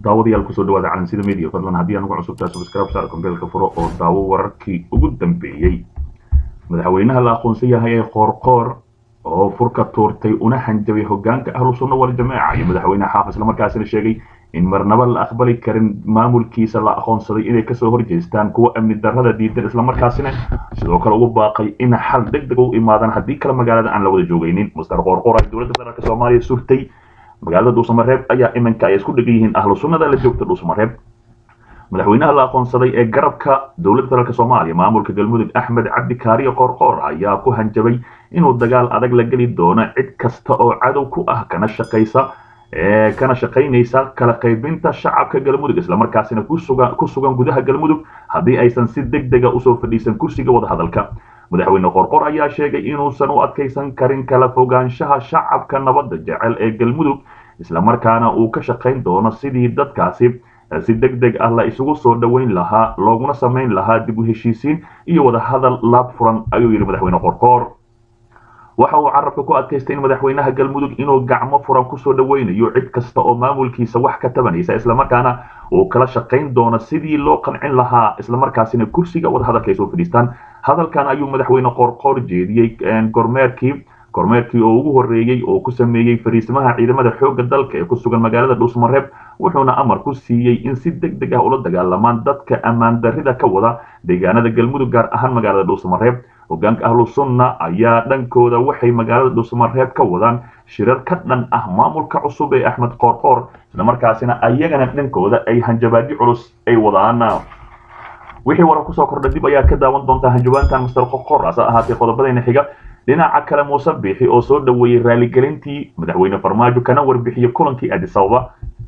daawadayaal kusoo dhawaada calansida media fadlan haddii anugu cusubtaa subscribe saar kombeelka furo oo daawo wararkii ugu dambeeyey madaxweynaha la aqoonsan yahay ee qoorqoor oo furka tuurtay una hanjabay hogaanka ahlu sunna wal jamaaca iyo madaxweyne xaaf islamarkaasina sheegay in marnaba la aqbali karin maamulkiisa la aqoonsaday inay kasoo horjeestaan kuwa amni darrada diidan islamarkaasina sidoo kale ugu baaqay in xal deg deg u imaadaan haddii kale magaalada aan la wada joogaynin muster qoorqoor ay dowladda federaalk soomaaliya surtay magaalada dhuusamareeb ayaa iminka ay isku dhegan yihiin ahlu sunnada la joogta dhuusamareeb madaxweynaha la aqoonsaday ee garabka dowladda federaalk soomaaliya maamulka galmudug axmed cabdi kaariyo qoorqoor ayaa ku hanjabay inuu dagaal adag la geli doono cid kasta oo cadow ku ah kana shaqaysa kana shaqaynaysa kala qaybinta shacabka galmudug islamarkaasina ku sugan gudaha galmudug haddii aysan si deg dega usoo fadhiisan kursiga wadahadalka madaxweyne qorqor ayaa sheegay inuusan u adkaysan karin kala fogaanshaha shacabka nabadda jecel ee galmudug islamarkaana uu ka shaqayn doono sidii dadkaasi si deg deg ah la isugu soo dhoweyn lahaa looguna samayn lahaa dib u heshiisiin iyo wadahadal laab furan ayuu yidhi madaxweyne qorqoor waxa uu carabka ku adkaystay in madaxweynaha galmudug inuu gacmo furan kusoo dhoweynayo cid kasta oo maamulkiisa wax ka tabanaysa islamarkaana uu kala shaqayn doono sidii loo qancin lahaa islamarkaasina kursiga wadahadalka ay soo fadhiistaan hadalkan ayuu madaxweyne qorqoor jeediyey gormeerkii kormeerkii oo ugu horreeyey oo ku sameeyey fariisimaha ciidamada xoogga dalka ee ku sugan magaalada dhuusmareeb wuxuuna amar ku siiyey in si deg deg ah ula dagaalamaan dadka ammaan darrida ka wada deegaanada galmudug gaar ahaan magaalada dhuusmareeb hogaanka ahlu sunna ayaa dhankooda waxay magaalada dhuusmareeb ka wadaan shirar ka dhan ah maamulka cusub ee axmed qoorqoor islamarkaasina ayagana dhankooda ay hanjabaadi culus ay wadaan wixii warar kusoo kordha dib ayaa ka daawan doontaa hanjabaantan master qoorqoor ase ahaatee qodobadayna xiga dhinaca kale muuse biixi oo soo dhoweeyey raaligelintii madaxweyne farmaajo kana warbixiyey kulankii addis ababa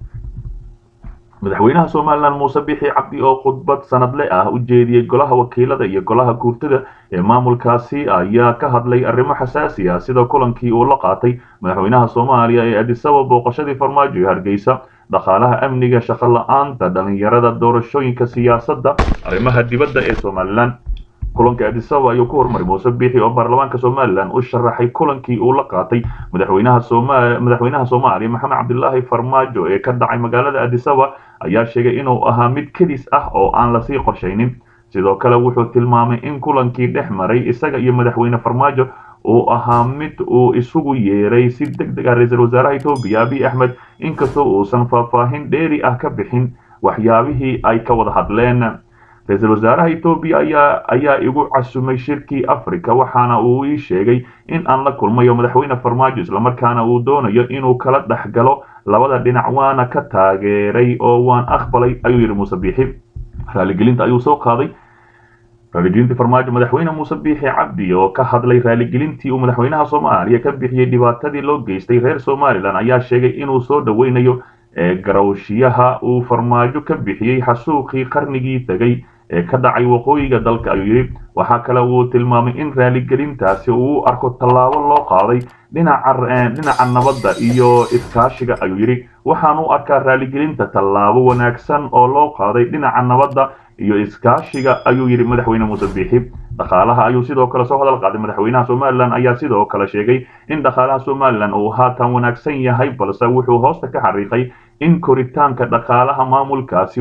madaxweynaha somalilan muuse biixi cabdi oo khudbad sanadle ah u jeediyey golaha wakiilada iyo golaha guurtada ee maamulkaasi ayaa ka hadlay arrimo xasaasi ah sida kulankii uu la qaatay madaxweynaha soomaaliya ee addis ababa booqashadii farmaajo ee hargeysa dhaqaalaha amniga shaqo la-aanta dhalinyarada doorashooyinka siyaasadda arrimaha dibadda ee somalilan kulanka addis ababa ayuu ku hormaray muuse biixi oo baarlamaanka somalilan u sharaxay kulankii uu la qaatay madaxweynaha sooma madaxweynaha soomaaliya maxamed cabdilaahi farmaajo ee ka dhacay magaalada addis ababa ayaa sheegay inuu ahaa mid kedis ah oo aan lasii qorshaynin sidoo kale wuxuu tilmaamay in kulankii dhex maray isaga iyo madaxweyne farmaajo uu ahaa mid uu isugu yeeray si deg deg ah ra-iisul wasaaraha etoobiya abiy axmed inkastoo uusan faahfaahin dheeri ah ka bixin waxyaabihii ay ka wada hadleen ra-iisul wasaaraha etoobiya ayaa ayaa igu casumay shirkii africa waxaana uu ii sheegay in aan la kulmayo madaxweyne farmaajo islamarkaana uu doonayo inuu kala dhex galo labada dhinac waana ka taageeray oo waan aqbalay ayuu yidhi muuse biixi raaligelinta ayuu soo qaaday raaligelintii farmaajo madaxweyne muuse biixi cabdi oo ka hadlay raaligelintii uu madaxweynaha soomaaliya ka bixiyey dhibaatadii loo geystay reer somalilan ayaa sheegay inuu soo dhoweynayo garawshiyaha uu farmaajo ka bixiyey xasuuqii qarnigii tegay ee ka dhacay waqooyiga dalka ayuu yidhi waxaa kale uu tilmaamay in raaligelintaasi uu u arko tallaabo loo qaaday dhinaca nabadda iyo iskaashiga ayuu yidhi waxaan u arkaa raaligelinta tallaabo wanaagsan oo loo qaaday dhinaca nabadda iyo iskaashiga ayuu yidhi madaxweyne muuse biixi dhaqaalaha ayuu sidoo kale soo hadal qaaday madaxweynaha somalilan ayaa sidoo kale sheegay in dhaqaalaha somalilan uu haatan wanaagsan yahay balse wuxuu hoosta ka xariiqay in koritaanka dhaqaalaha maamulkaasi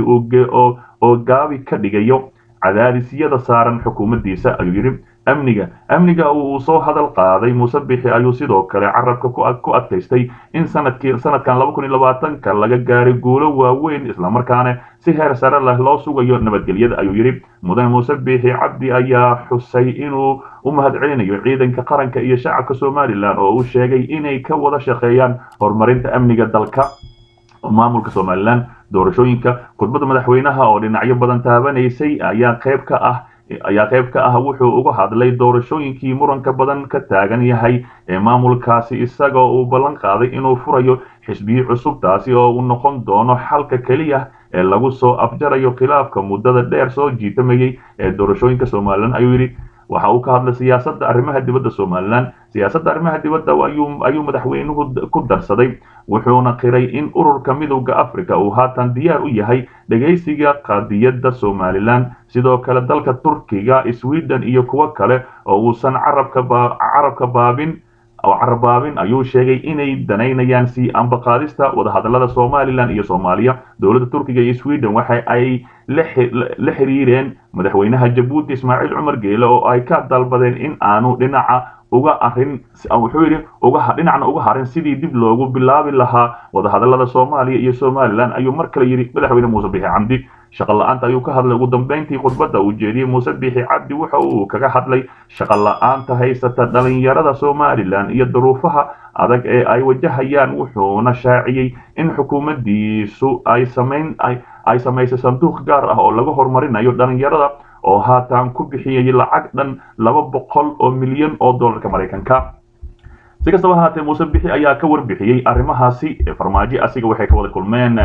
oo gaabi ka dhigayo cadaadisyada saaran xukuumaddiisa ayuu yidhi amniga amniga uu soo hadal qaaday muuse bixi ayuu sidoo kale carabka ku adkaystay in sanadkii sanadkan laba kun iyo labaatanka laga gaaray guulo waaweyn islamarkaana si heer sare leh loo sugayo nabadgelyada ayuu yidhi mudane muuse biixi cabdi ayaa xusay inuu u mahadcelinayo ciidanka qaranka iyo shacabka somalilan oo uu sheegay inay ka wada shaqeeyaan horumarinta amniga dalka maamulka somalilan doorashooyinka khudbadda madaxweynaha oo dhinacyo badan taabanaysay ayaa qayb ka ah ayaa qayb ka ah wuxuu uga hadlay doorashooyinkii muranka badan ka taagan yahay ee maamulkaasi isagoo uu ballan qaaday inuu furayo xisbiyi cusub taasi oo uu noqon doono xalka keliya ee lagu soo afjarayo khilaafka muddada dheer soo jiitamayay ee doorashooyinka somalilan ayuu yidhi waxa uu ka hadlay siyaasadda arrimaha dibadda somalilan siyaasadda arrimaha dibadda ayuu madaxweynuhu ku darsaday wuxuuna qiray in ururka midowda africa uu haatan diyaar u yahay dhegaysiga qadiyadda somalilan sidoo kale dalka turkiga sweden iyo kuwo kale oo uusan carabka baabin oo carabaabin ayuu sheegay inay danaynayaan sii ambaqaadista wadahadalada somalilan iyo soomaaliya dowladda turkiga iyo sweden waxa ay la xiriireen madaxweynaha jabuuti ismaaciil cumar geele oo ay ka dalbadeen in aanu dhinaca uga arin wuxuu yidhi uga dhinacna uga harin sidii dib loogu bilaabi lahaa wadahadalada soomaaliya iyo somalilan ayuu mar kale yidhi madaxweyne muuse bixi camdi shaqo la-aanta ayuu ka hadlay ugu dambeyntii khudbadda uu jeediyey muuse bixi cabdi waxa uu kaga hadlay shaqo la-aanta haysata dhalinyarada somalilan iyo duruufaha adag ee ay wajahayaan wuxuuna shaaciyey in xukuumaddiisu ay samayn ay samaysay sanduuq gaar ah oo laga horumarinayo dhalinyarada oo haatan ku bixiyay lacag dhan laba boqol oo milyan oo dollarka maraykanka si kastaba haatee muuse bixi ayaa ka warbixiyey arrimahaasi farmaajo asiga waxay ka wada kulmeen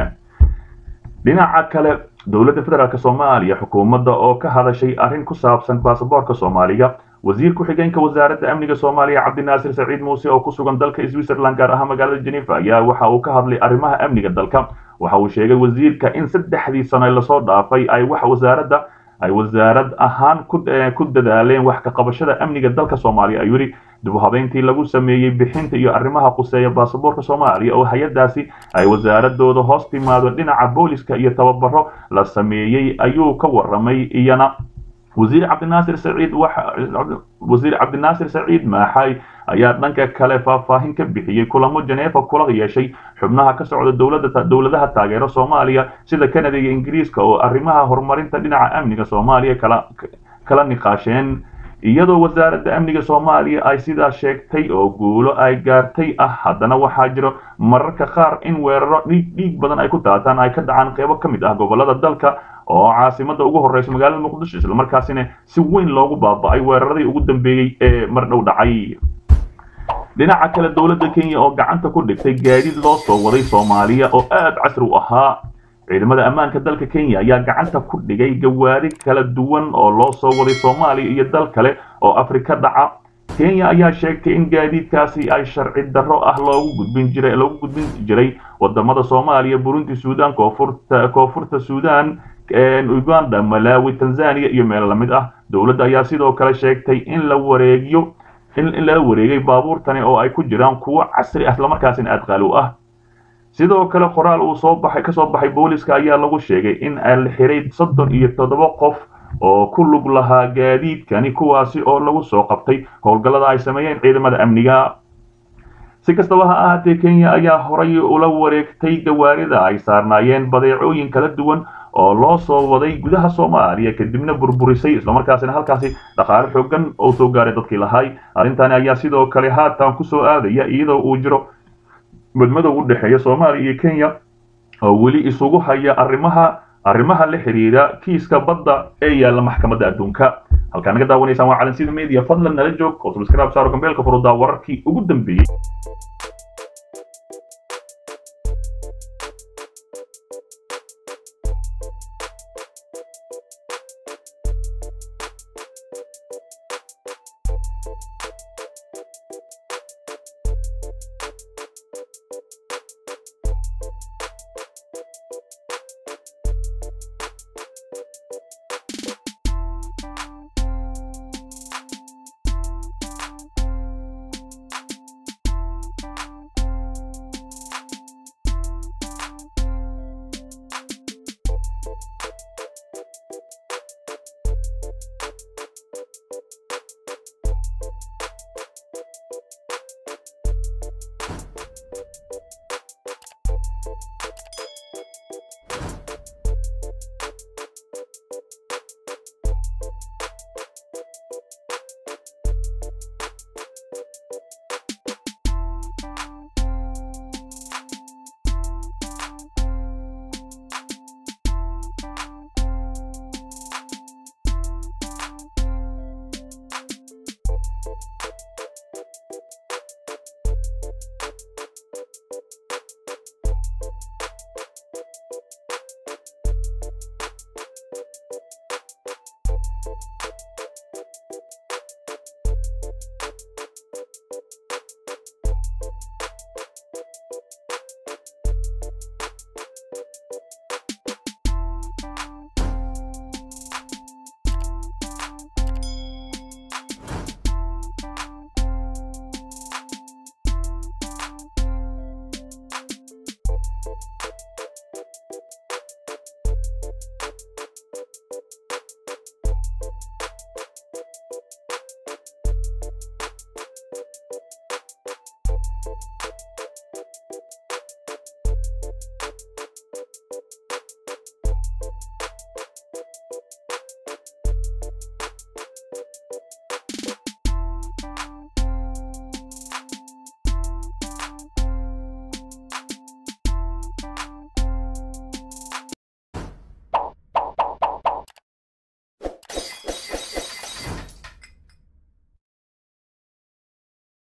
dhinaca kale dowladda federaalk soomaaliya xukuumadda oo ka hadashay arrin ku saabsan baasaboorka soomaaliga wasiir ku-xigeenka wasaaradda amniga soomaaliya cabdinaasir saciid muuse oo ku sugan dalka switzerland gaar ahaan magaalada genefa ayaa waxa uu ka hadlay arrimaha amniga dalka waxa uu sheegay wasiirka in saddexdii sano lasoo dhaafay ay wax wasaaradda ay wasaarad ahaan ku dadaaleen wax ka qabashada amniga dalka soomaaliya ayuu yidhi dibuhabeyntii lagu sameeyey bixinta iyo arrimaha quseeya baasaboorka soomaaliya oo hay-adaasi ay wasaaradooda hoos timaado dhinaca booliska iyo tababaro la sameeyey ayuu ka waramay iyana wasiir cabdinaasir saciid wasiir cabdinaasir saciid maaxay ayaa dhanka kale faahfaahin ka bixiyey kulamo janeefa kula yeeshay xubnaha ka socda dowladda dowladaha taageero soomaaliya sida canada iyo ingiriiska oo arrimaha horumarinta dhinaca amniga soomaaliya kala kala niqaasheen iyadoo wasaaradda amniga soomaaliya ay sidaa sheegtay oo guulo ay gaartay ah haddana waxaa jiro mararka qaar in weeraro dhiig dhiig badan ay ku daataan ay ka dhacaan qeybo ka mid ah gobolada dalka oo caasimada ugu horreysa magaalada muqdisho islamarkaasina si weyn loogu baaba'ay weeraradii ugu dambeeyey ee mar dhow dhacay dhinaca kale dowladda kenya oo gacanta ku dhigtay gaadiid loo soo waday soomaaliya oo aad casri u ahaa ciidamada ammaanka dalka kenya ayaa gacanta ku dhigay gawaari kala duwan oo loo soo waday soomaaliya iyo dal kale oo afrika dhaca kenya ayaa sheegtay in gaadiidkaasi ay sharci darro ah loogu gudbin jiray loogu gudbin jiray wadamada soomaaliya burundi suudan koonfurta koonfurta suudan uganda malawi tanzania iyo meel lamid ah dowladda ayaa sidoo kale sheegtay in la wareegiyo in lala wareegay baabuurtani oo ay ku jiraan kuwo casri ah islamarkaasina aad qaali u ah sidoo kale qoraal uu soo baxay kasoo baxay booliska ayaa lagu sheegay in la xiray soddon iyo toddoba qof oo ku lug lahaa gaadiidkani kuwaasi oo lagu soo qabtay howlgallada ay sameeyeen ciidamada amniga si kastaba ha ahaatee kenya ayaa horay ula wareegtay gawaarida ay saarnaayeen badeecooyin kala duwan oo loo soo waday gudaha soomaaliya kadibna burburisay islamarkaasina halkaasi dhaqaale xoogan oo soo gaaray dadkii lahay arrintani ayaa sidoo kale haatan kusoo aadaya iyadoo uu jiro madmadow u dhexeeya soomaaliya iyo kenya oo weli isugu haya arrimaha arrimaha la xiriira kiiska badda ee yaalla maxkamadda adduunka halkaa naga daawanaysaan waa calansida media fadlan nala joog oo subscribe saaro gambeelka furudaa wararkii ugu dambeeyey